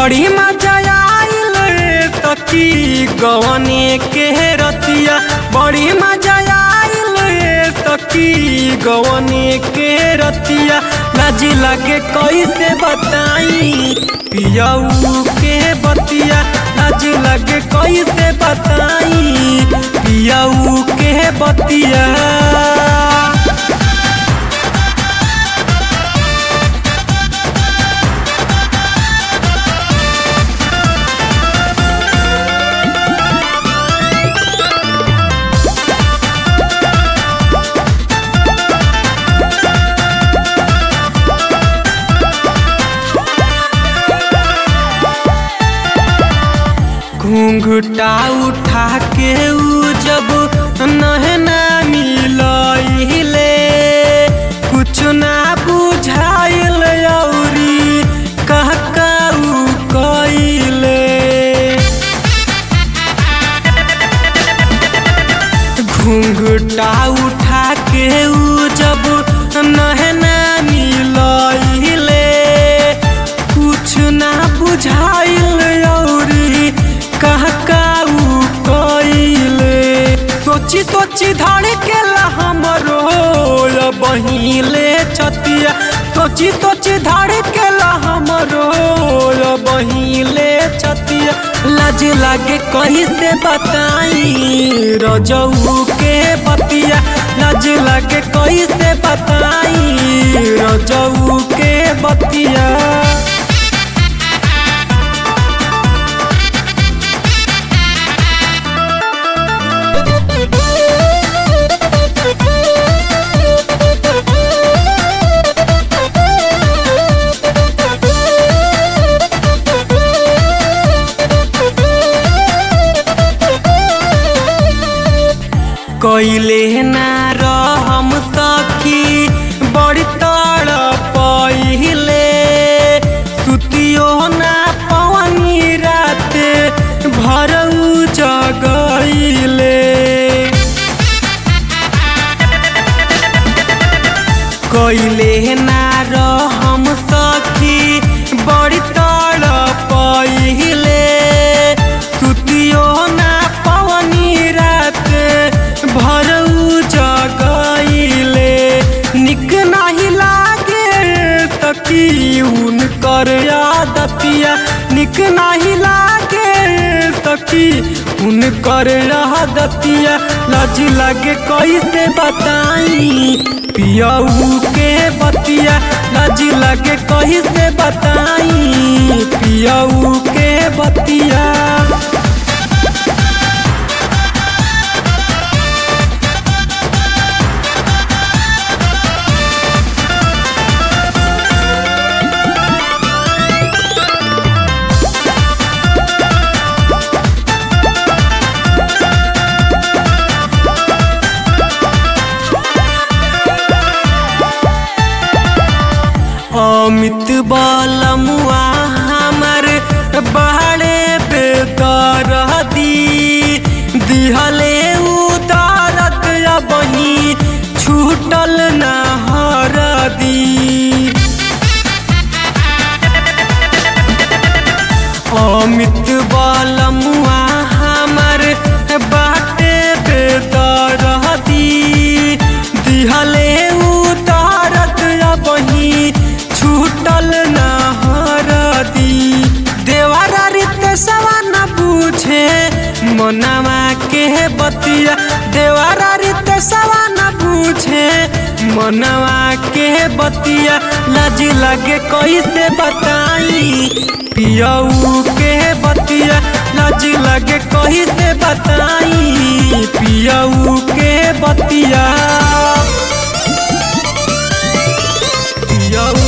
बड़ी मजा आइल रे सखी गवने के रतिया बड़ी मजा आइल रे सखी गवने के रतिया लाज लगे कैसे बताई पियऊ के बतिया लाज लगे कैसे बताई पियऊ के बतिया घूंघटा उठा के ऊ जब नहना मिलइले कुछ ना बुझाइल औरी कह ऊ कइले घूंघटा उठा के ऊ जब नहना मिलइले कुछ ना बुझाइल औरी कह ऊ कइले सोची सोची धड़ के हमरो बहिले छतिया सोची सोची धड़ के हमरो बहिले छतिया लाज लागे कहीं से बताई रजऊ के बतिया लाज लागे कहीं से बताई रजऊ के बतिया कैले ना रहम सखी बड़ी तड़ पहिले सुतियो ना पवनी रात भरऊ जगैले कैले ना रहम सखी बड़ी तड़ पहिले सुतियो ना पवनी रात भरऊ जगैले निक नहीं लागे सखी उनकर आदतिया निक नहीं लागे सखी उनकर आदतिया लाज लागे कैसे बताई पियऊ के बतिया लाज लागे कैसे बताई पियऊ के बतिया अमित बलमुआ हमर बहरे बेदर दी दिहले उदारत बही छूटल न हर दी अमित बलमुआ हमर बाटे बेदर दी दिहले उदारत बही छूटल न हरदी देवारा रित सवा न पूछे मनवा के बतिया देवारा रित सवा न पूछे मनवा के बतिया लाज लगे कैसे बताई पियऊ के बतिया लाज लगे कैसे बताई पियऊ के बतिया पियऊ